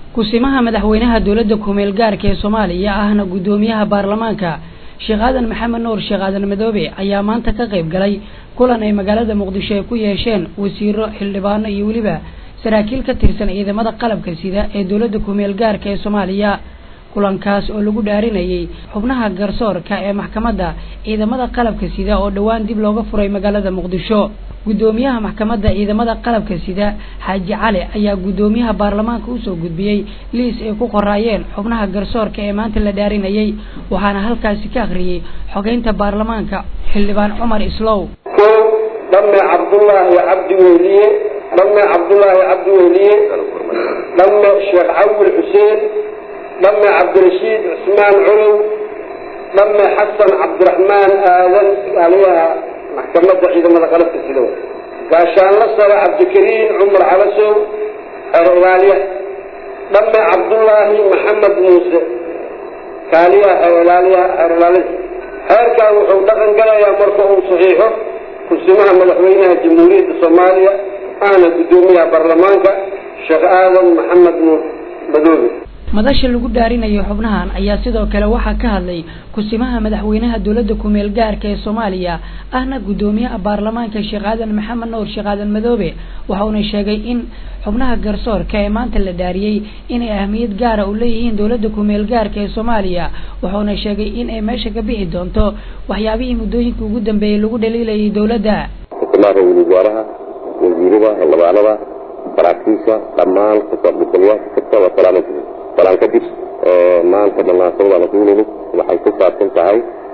kusimaha madaxweynaha dowladda kumeel gaarka ee soomaaliya ahna guddoomiyaha baarlamaanka sheekh aadan maxamed nuur sheekh aadan madoobe ayaa maanta ka qayb galay kulan ay magaalada muqdisho ay ku yeesheen wasiiro xildhibaano iyo weliba saraakiil ka tirsan ciidamada qalabka sida ee dowladda kumeel gaarka ee soomaaliya kulankaas oo lagu dhaarinayay xubnaha garsoorka ee maxkamadda ciidamada qalabka sida oo dhowaan dib looga furay magaalada muqdisho guddoomiyaha maxkamadda ciidamada qalabka sida xaaji cali ayaa guddoomiyaha baarlamaanka usoo gudbiyey liis ay ku qoraayeen xubnaha garsoorka ee maanta la dhaarinayay waxaana halkaasi ka akhriyey xogeynta baarlamaanka xildhibaan cumar islow kow dhamme cabdullaahi cabdi wehliye dhamme cabdullaahi cabdi wehliye dhamme sheekh cawil xuseen dhamme cabdirashiid cusmaan colow dhamme xasan cabdiraxmaan aadan aliyaha maxkamadda ciidamada qalabka sidow gaashaanla sare cabdikariin cumar calasow xeer ilaaliya dhamme cabdullaahi maxamed muuse kaaliyaha xeer ilaaliyaha xeer ilaalida xeerkan wuxuu dhaqan galayaa marka uu saxiixo kursimaha madaxweynaha jamhuuriyadda soomaaliya ahna guddoomiyaha baarlamaanka sheekh aadan maxamed nuur madoobe madasha lagu dhaarinayo xubnahan ayaa sidoo kale waxaa ka hadlay kusimaha madaxweynaha dowladda kumeel gaarka ee soomaaliya ahna guddoomiyaha baarlamaanka sheekh aadan maxamed nuur sheekh aadan madoobe waxauna sheegay in xubnaha garsoorka ee maanta la dhaariyey inay ahmiyad gaara u leeyihiin dowladda kumeel gaarka ee soomaaliya waxauna sheegay in ay meesha ka bixi doonto waxyaabihii muddooyinka ugu dambeeyey lagu dhaliilayay dowladda kusimaha ra-iisul wasaaraha wasiirada xildhibaanada saraakiisha dhammaan kasooqbisalayaasha kasta waa salaamaysa salaan kadib maanta munaasabada la kuunimid waxay ku saabsan tahay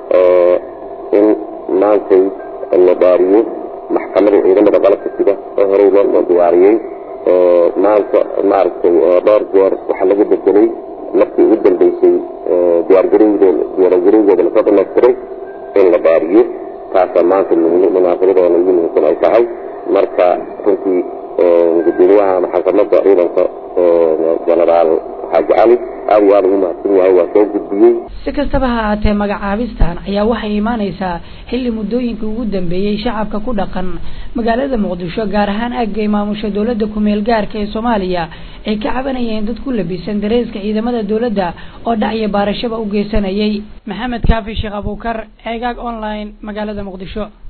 in maantay la dhaariyo maxkamadda ciidamada qalabka sida oo horey loo diyaariyey maanta maaragtay dhowr jeer waxaa laga bedelay markii ugu dambeysay diyaargarowdooda diyaargarowdooda lasoo dhamaystiray in la dhaariyo taasaa maanta munaasabadooda ugu muhiimsan ay tahay marka runtii guddoomiyaha maxkamadda ciidanka genaraal xaaji cali aad iyo aada ugu mahadsan yahay waa soo gudbiyey si kastaba ha ahaatee magacaabistan ayaa waxay imaaneysaa xilli muddooyinka ugu dambeeyey shacabka ku dhaqan magaalada muqdisho gaar ahaan aagay maamusha dowladda kumeel gaarka ee soomaaliya ay ka cabanayeen dad ku labisan dareeska ciidamada dowladda oo dhacya baarashaba u geysanayay maxamed kaafi sheekh abuukar ceegaag online magaalada muqdisho